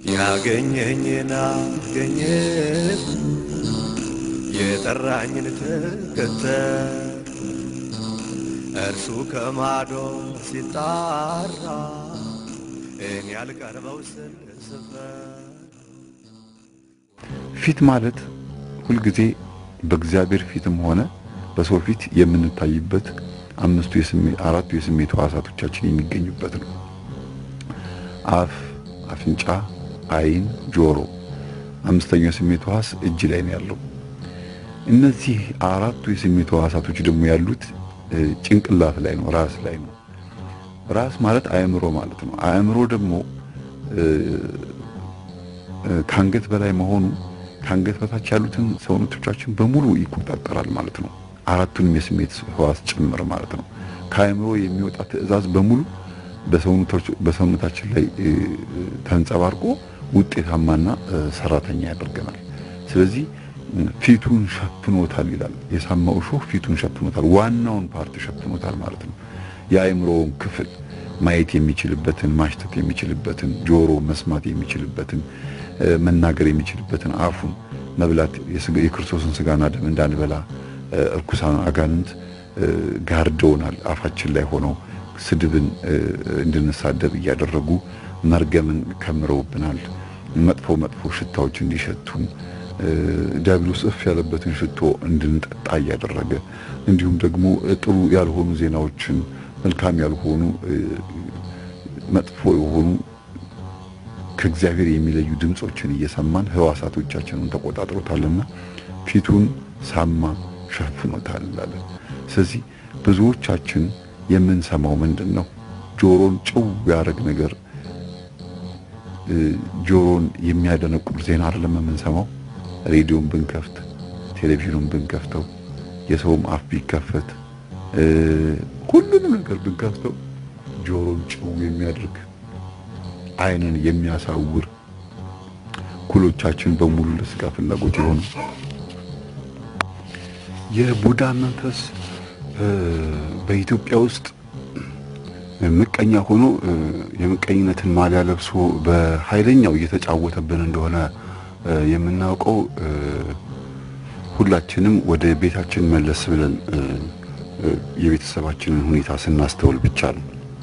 ያገኘኝን አገኘ የጠራኝን ተከተል እርሱ ከማዶ ሲጣራ እኔ ያልቀርበው ስል ስፈር ፊት ማለት ሁልጊዜ በእግዚአብሔር ፊትም ሆነ በሰው ፊት የምንታይበት አምስቱ የስሜት አራቱ የስሜት ሕዋሳቶቻችን የሚገኙበት ነው። አፍ፣ አፍንጫ፣ ዓይን፣ ጆሮ። አምስተኛው የስሜት ሕዋስ እጅ ላይ ነው ያለው። እነዚህ አራቱ የስሜት ሕዋሳቶች ደግሞ ያሉት እ፣ ጭንቅላት ላይ ነው፣ ራስ ላይ ነው። ራስ ማለት አእምሮ ማለት ነው። አእምሮ ደግሞ እ፣ እ፣ ከአንገት በላይ መሆኑ ከአንገት በታች ያሉትን ሰውነቶቻችን በሙሉ ይቆጣጠራል ማለት ነው። አራቱንም የስሜት ሕዋስ ጭምር ማለት ነው። ከአእምሮ የሚወጣ ትዕዛዝ በሙሉ በሰውነቶች- በሰውነታችን ላይ እ፣ ተንጸባርቆ ውጤታማና እ፣ ሰራተኛ ያደርገናል። ስለዚህ እ፣ ፊቱን ሸፍኖታል ይላል። የሳማው እሾህ ፊቱን ሸፍኖታል፣ ዋናውን ፓርት ሸፍኖታል ማለት ነው። የአእምሮውን ክፍል ማየት የሚችልበትን ማሽተት የሚችልበትን ጆሮ መስማት የሚችልበትን እ፣ መናገር የሚችልበትን አፉን መብላት የስጋ- የክርስቶስን ስጋና ደም እንዳንበላ እ፣ እርኩሳን አጋንንት እ፣ ጋርደውናል። አፋችን ላይ ሆነው ስድብን እ፣ እንድንሳደብ እያደረጉ መርገምን ከምረውብናል። መጥፎ መጥፎ ሽታዎች እንዲሸቱን እ፣ ዲያብሎስ እፍ ያለበትን ሽቶ እንድንጠጣ እያደረገ እንዲሁም ደግሞ እ፣ ጥሩ ያልሆኑ ዜናዎችን መልካም ያልሆኑ እ፣ መጥፎ የሆኑ ከእግዚአብሔር የሚለዩ ድምጾችን እየሰማን ህዋሳቶቻችንን ተቆጣጥሮታልና ፊቱን ሳማ ሸፍኖታል አለ። ስለዚህ ብዙዎቻችን የምንሰማው ምንድን ነው? ጆሮን ጭው ያደረግ ነገር እ፣ ጆሮን የሚያደነቁር ዜና አይደለም የምንሰማው። ሬዲዮን ብንከፍት፣ ቴሌቪዥኑን ብንከፍተው፣ የሰውም አፍ ቢከፈት፣ እ፣ ሁሉንም ነገር ብንከፍተው ጆሮን ጭው የሚያደርግ ዓይንን የሚያሳውር ኩሎቻችን በሙሉ ለስጋ ፍላጎት የሆኑ የቡዳ መንፈስ እ፣ በኢትዮጵያ ውስጥ ምቀኛ ሆኖ እ፣ የምቀኝነትን ማሊያ ለብሶ በኃይለኛው እየተጫወተብን እንደሆነ እ፣ የምናውቀው እ፣ ሁላችንም ወደ ቤታችን መለስ ብለን እ፣ እ፣ የቤተሰባችንን ሁኔታ ስናስተውል ብቻ ነው።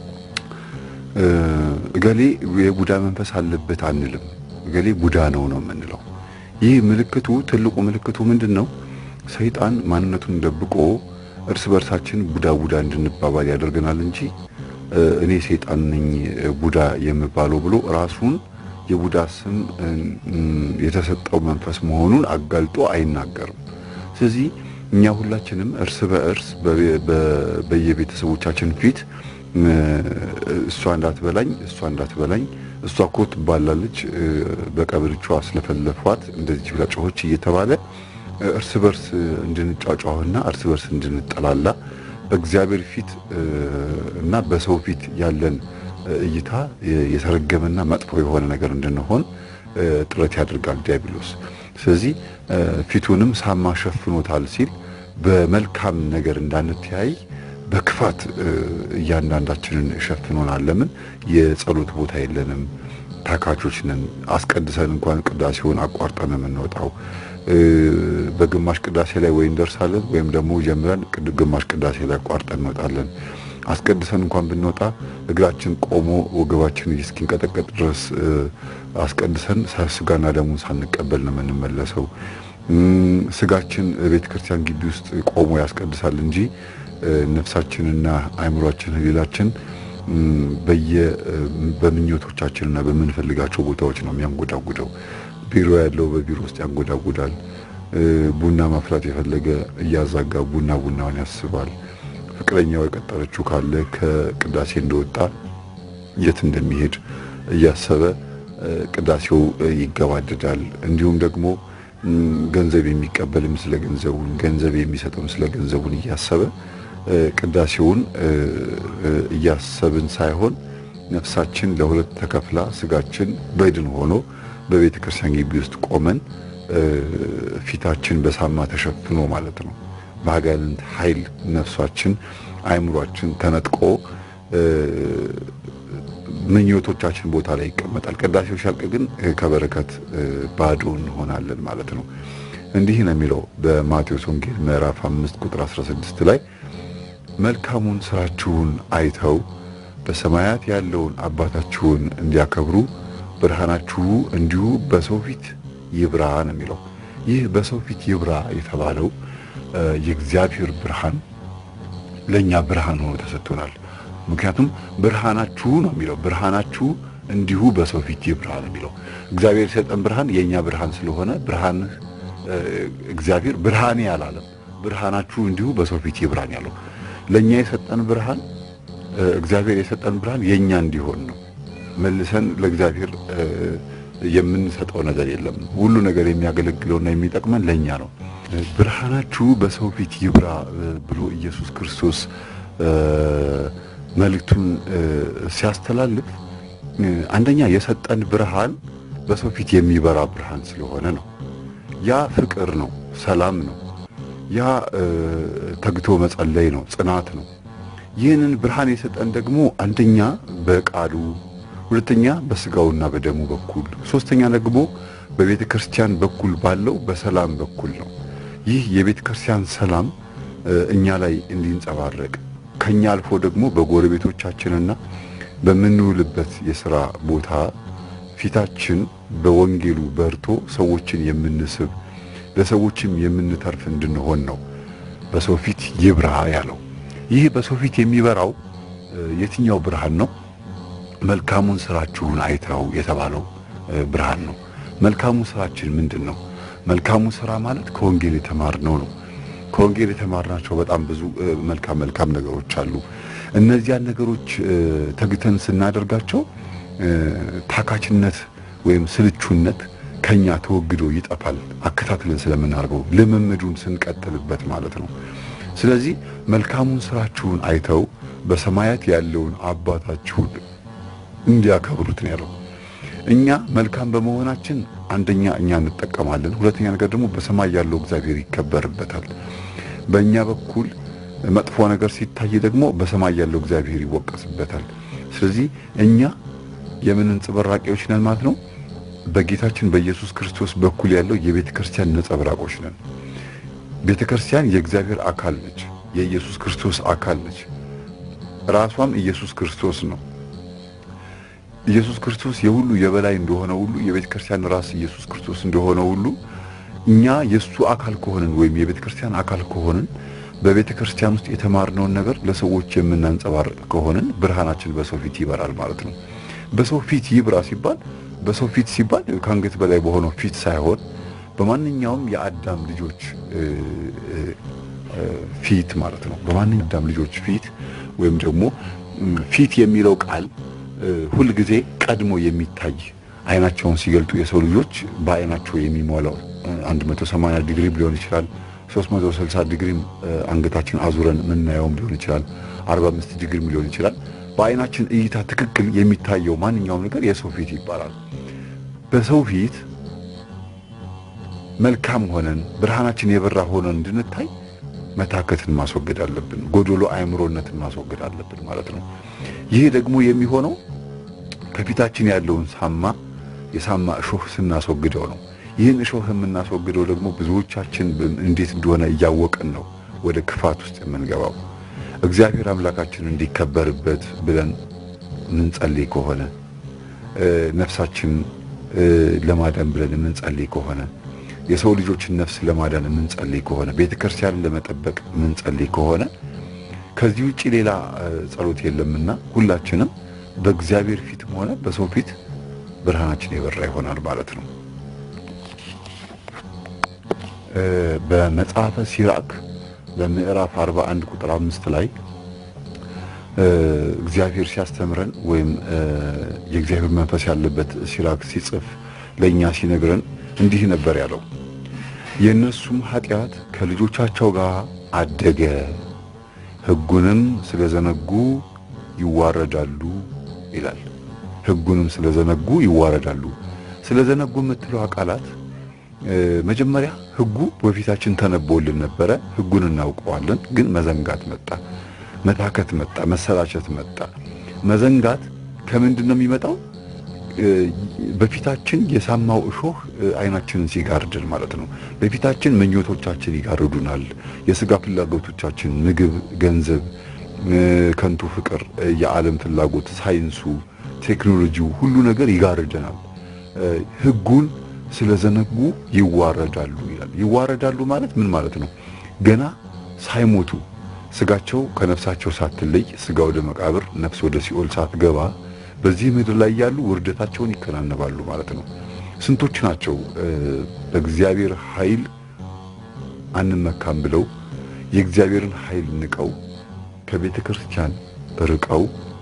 እ፣ እገሌ የቡዳ መንፈስ አለበት አንልም። እገሌ ቡዳ ነው ነው የምንለው። ይህ ምልክቱ ትልቁ ምልክቱ ምንድን ነው? ሰይጣን ማንነቱን ደብቆ እርስ በርሳችን ቡዳ ቡዳ እንድንባባል ያደርገናል እንጂ እ፣ እኔ ሰይጣን ነኝ እ፣ ቡዳ የምባለው ብሎ ራሱን የቡዳ ስም እ፣ ም፣ የተሰጠው መንፈስ መሆኑን አጋልጦ አይናገርም። ስለዚህ እኛ ሁላችንም እርስ በእርስ በ- በ- በየቤተሰቦቻችን ፊት እ፣ እሷ እንዳትበላኝ እሷ እንዳትበላኝ እሷ እኮ ትባላለች እ፣ በቀብርቿ ስለፈለፏት እንደዚህ ብላ ጮኸች እየተባለ እ፣ እርስ በርስ እንድንጫጫውና እርስ በርስ እንድንጠላላ በእግዚአብሔር ፊት እ፣ እና በሰው ፊት ያለን እ፣ እይታ የ- የተረገመና መጥፎ የሆነ ነገር እንድንሆን እ፣ ጥረት ያደርጋል ዲያብሎስ። ስለዚህ እ፣ ፊቱንም ሳማ ሸፍኖታል ሲል በመልካም ነገር እንዳንተያይ በክፋት እ፣ እያንዳንዳችንን ሸፍኖናል። ለምን የጸሎት ቦታ የለንም፣ ታካቾች ነን። አስቀድሰን እንኳን ቅዳሴውን አቋርጠን የምንወጣው እ፣ በግማሽ ቅዳሴ ላይ ወይ እንደርሳለን ወይም ደግሞ ጀምረን ቅድ- ግማሽ ቅዳሴ ላይ አቋርጠን እንወጣለን። አስቀድሰን እንኳን ብንወጣ እግራችን ቆሞ ወገባችን እስኪንቀጠቀጥ ድረስ እ፣ አስቀድሰን ሳ- ስጋና ደሙን ሳንቀበል ነው የምንመለሰው። እም፣ ስጋችን ቤተ ክርስቲያን ግቢ ውስጥ ቆሞ ያስቀድሳል እንጂ እ፣ ነፍሳችንና አእምሯችን ህሊላችን እም፣ በየ እ፣ በምኞቶቻችንና በምንፈልጋቸው ቦታዎች ነው የሚያንጎዳጉደው። ቢሮ ያለው በቢሮ ውስጥ ያንጎዳጉዳል። እ፣ ቡና ማፍላት የፈለገ እያዛጋ ቡና ቡናውን ያስባል። ፍቅረኛው የቀጠረችው ካለ ከቅዳሴ እንደወጣ የት እንደሚሄድ እያሰበ እ፣ ቅዳሴው እ፣ ይገባደዳል። እንዲሁም ደግሞ እም፣ ገንዘብ የሚቀበልም ስለ ገንዘቡን ገንዘብ የሚሰጥም ስለ ገንዘቡን እያሰበ እ፣ ቅዳሴውን እ፣ እ፣ እያሰብን ሳይሆን ነፍሳችን ለሁለት ተከፍላ ስጋችን በድን ሆኖ በቤተ ክርስቲያን ግቢ ውስጥ ቆመን እ፣ ፊታችን በሳማ ተሸፍኖ ማለት ነው በአጋንንት ኃይል ነፍሳችን አእምሯችን ተነጥቆ እ፣ ምኞቶቻችን ቦታ ላይ ይቀመጣል። ቅዳሴው ሲያልቅ ግን ከበረከት ባዶ እንሆናለን ማለት ነው። እንዲህ ነው የሚለው በማቴዎስ ወንጌል ምዕራፍ 5 ቁጥር 16 ላይ መልካሙን ስራችሁን አይተው በሰማያት ያለውን አባታችሁን እንዲያከብሩ ብርሃናችሁ እንዲሁ በሰው ፊት ይብራ ነው የሚለው። ይህ በሰው ፊት ይብራ የተባለው የእግዚአብሔር ብርሃን ለእኛ ብርሃን ሆኖ ተሰጥቶናል። ምክንያቱም ብርሃናችሁ ነው የሚለው ብርሃናችሁ እንዲሁ በሰው ፊት ይብራ ነው የሚለው። እግዚአብሔር የሰጠን ብርሃን የእኛ ብርሃን ስለሆነ ብርሃን እግዚአብሔር ብርሃኔ አላለም። ብርሃናችሁ እንዲሁ በሰው ፊት ይብራን ያለው ለእኛ የሰጠን ብርሃን እግዚአብሔር የሰጠን ብርሃን የእኛ እንዲሆን ነው። መልሰን ለእግዚአብሔር የምንሰጠው ነገር የለም። ሁሉ ነገር የሚያገለግለውና የሚጠቅመን ለእኛ ነው። ብርሃናችሁ በሰው ፊት ይብራ ብሎ ኢየሱስ ክርስቶስ መልእክቱን ሲያስተላልፍ አንደኛ የሰጠን ብርሃን በሰው ፊት የሚበራ ብርሃን ስለሆነ ነው። ያ ፍቅር ነው፣ ሰላም ነው። ያ ተግቶ መጸለይ ነው፣ ጽናት ነው። ይህንን ብርሃን የሰጠን ደግሞ አንደኛ በቃሉ ሁለተኛ በስጋውና በደሙ በኩል ሶስተኛ ደግሞ በቤተ ክርስቲያን በኩል ባለው በሰላም በኩል ነው። ይህ የቤተ ክርስቲያን ሰላም እኛ ላይ እንዲንጸባረቅ ከኛ አልፎ ደግሞ በጎረቤቶቻችንና በምንውልበት የሥራ ቦታ ፊታችን በወንጌሉ በርቶ ሰዎችን የምንስብ ለሰዎችም የምንተርፍ እንድንሆን ነው በሰው ፊት ይብራ ያለው። ይህ በሰው ፊት የሚበራው የትኛው ብርሃን ነው? መልካሙን ስራችሁን አይተው የተባለው ብርሃን ነው። መልካሙ ስራችን ምንድን ነው? መልካሙ ስራ ማለት ከወንጌል የተማርነው ነው። ከወንጌል የተማርናቸው በጣም ብዙ መልካም መልካም ነገሮች አሉ። እነዚያን ነገሮች ተግተን ስናደርጋቸው ታካችነት ወይም ስልቹነት ከኛ ተወግዶ ይጠፋል። አከታትለን ስለምናደርገው ልምምዱን ስንቀጥልበት ማለት ነው። ስለዚህ መልካሙን ስራችሁን አይተው በሰማያት ያለውን አባታችሁን እንዲያከብሩት ነው ያለው። እኛ መልካም በመሆናችን አንደኛ እኛ እንጠቀማለን፣ ሁለተኛ ነገር ደግሞ በሰማይ ያለው እግዚአብሔር ይከበርበታል። በእኛ በኩል መጥፎ ነገር ሲታይ ደግሞ በሰማይ ያለው እግዚአብሔር ይወቀስበታል። ስለዚህ እኛ የምን ነጸብራቆች ነን ማለት ነው። በጌታችን በኢየሱስ ክርስቶስ በኩል ያለው የቤተ ክርስቲያን ነጸብራቆች ነን። ቤተ ክርስቲያን የእግዚአብሔር አካል ነች፣ የኢየሱስ ክርስቶስ አካል ነች። ራሷም ኢየሱስ ክርስቶስ ነው። ኢየሱስ ክርስቶስ የሁሉ የበላይ እንደሆነ ሁሉ የቤተ ክርስቲያን ራስ ኢየሱስ ክርስቶስ እንደሆነ ሁሉ እኛ የሱ አካል ከሆንን ወይም የቤተ ክርስቲያን አካል ከሆንን በቤተ ክርስቲያን ውስጥ የተማርነውን ነገር ለሰዎች የምናንጸባርቅ ከሆንን ብርሃናችን በሰው ፊት ይበራል ማለት ነው። በሰው ፊት ይብራ ሲባል በሰው ፊት ሲባል ከአንገት በላይ በሆነው ፊት ሳይሆን በማንኛውም የአዳም ልጆች ፊት ማለት ነው። በማንኛውም የአዳም ልጆች ፊት ወይም ደግሞ ፊት የሚለው ቃል ሁል ጊዜ ቀድሞ የሚታይ አይናቸውን ሲገልጡ የሰው ልጆች በአይናቸው የሚሞላው 180 ዲግሪ ሊሆን ይችላል። 360 ዲግሪ አንገታችን አዙረን የምናየውም ሊሆን ይችላል። 45 ዲግሪ ሊሆን ይችላል። በአይናችን እይታ ትክክል የሚታየው ማንኛውም ነገር የሰው ፊት ይባላል። በሰው ፊት መልካም ሆነን ብርሃናችን የበራ ሆነን እንድንታይ መታከትን ማስወገድ አለብን። ጎዶሎ አእምሮነትን ማስወገድ አለብን ማለት ነው። ይህ ደግሞ የሚሆነው ከፊታችን ያለውን ሳማ የሳማ እሾህ ስናስወግደው ነው። ይህን እሾህ የምናስወግደው ደግሞ ብዙዎቻችን እንዴት እንደሆነ እያወቅን ነው ወደ ክፋት ውስጥ የምንገባው። እግዚአብሔር አምላካችን እንዲከበርበት ብለን የምንጸልይ ከሆነ ነፍሳችን ለማዳን ብለን የምንጸልይ ከሆነ የሰው ልጆችን ነፍስ ለማዳን የምንጸልይ ከሆነ ቤተ ክርስቲያንን ለመጠበቅ የምንጸልይ ከሆነ ከዚህ ውጪ ሌላ ጸሎት የለምና ሁላችንም በእግዚአብሔር ፊትም ሆነ በሰው ፊት ብርሃናችን የበራ ይሆናል ማለት ነው። በመጽሐፈ ሲራክ በምዕራፍ 41 ቁጥር አምስት ላይ እግዚአብሔር ሲያስተምረን ወይም የእግዚአብሔር መንፈስ ያለበት ሲራክ ሲጽፍ ለእኛ ሲነግረን እንዲህ ነበር ያለው፣ የእነሱም ኃጢአት ከልጆቻቸው ጋር አደገ፣ ሕጉንም ስለዘነጉ ይዋረዳሉ ይላል። ሕጉንም ስለዘነጉ ይዋረዳሉ። ስለዘነጉ የምትለው ቃላት መጀመሪያ ሕጉ በፊታችን ተነቦልን ነበረ። ሕጉን እናውቀዋለን፣ ግን መዘንጋት መጣ፣ መታከት መጣ፣ መሰላቸት መጣ። መዘንጋት ከምንድን ነው የሚመጣው? በፊታችን የሳማው እሾህ አይናችንን ሲጋርድን ማለት ነው። በፊታችን ምኞቶቻችን ይጋርዱናል። የስጋ ፍላጎቶቻችን፣ ምግብ፣ ገንዘብ፣ ከንቱ ፍቅር፣ የዓለም ፍላጎት፣ ሳይንሱ፣ ቴክኖሎጂው ሁሉ ነገር ይጋርደናል። ሕጉን ስለዘነጉ ይዋረዳሉ ይላል። ይዋረዳሉ ማለት ምን ማለት ነው? ገና ሳይሞቱ ስጋቸው ከነፍሳቸው ሳትለይ ስጋ ወደ መቃብር ነፍስ ወደ ሲኦል ሳትገባ በዚህ ምድር ላይ ያሉ ውርደታቸውን ይከናነባሉ ማለት ነው። ስንቶች ናቸው በእግዚአብሔር ኃይል አንመካም ብለው የእግዚአብሔርን ኃይል ንቀው ከቤተ ክርስቲያን ርቀው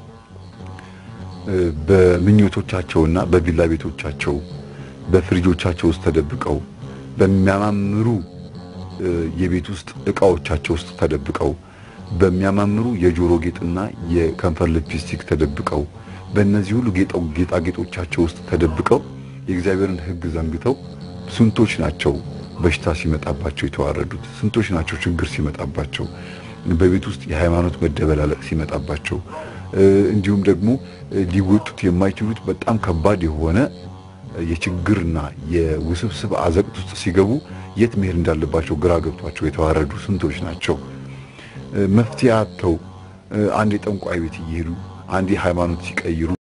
በምኞቶቻቸውና በቪላ ቤቶቻቸው በፍሪጆቻቸው ውስጥ ተደብቀው በሚያማምሩ የቤት ውስጥ ዕቃዎቻቸው ውስጥ ተደብቀው በሚያማምሩ የጆሮ ጌጥና የከንፈር ሊፕስቲክ ተደብቀው በእነዚህ ሁሉ ጌጣጌጦቻቸው ውስጥ ተደብቀው የእግዚአብሔርን ሕግ ዘንግተው ስንቶች ናቸው በሽታ ሲመጣባቸው የተዋረዱት? ስንቶች ናቸው ችግር ሲመጣባቸው በቤት ውስጥ የሃይማኖት መደበላለቅ ሲመጣባቸው እንዲሁም ደግሞ ሊወጡት የማይችሉት በጣም ከባድ የሆነ የችግርና የውስብስብ አዘቅት ውስጥ ሲገቡ የት መሄድ እንዳለባቸው ግራ ገብቷቸው የተዋረዱ ስንቶች ናቸው? መፍትሄ አጥተው አንድ የጠንቋይ ቤት እየሄዱ አንድ ሃይማኖት ሲቀይሩ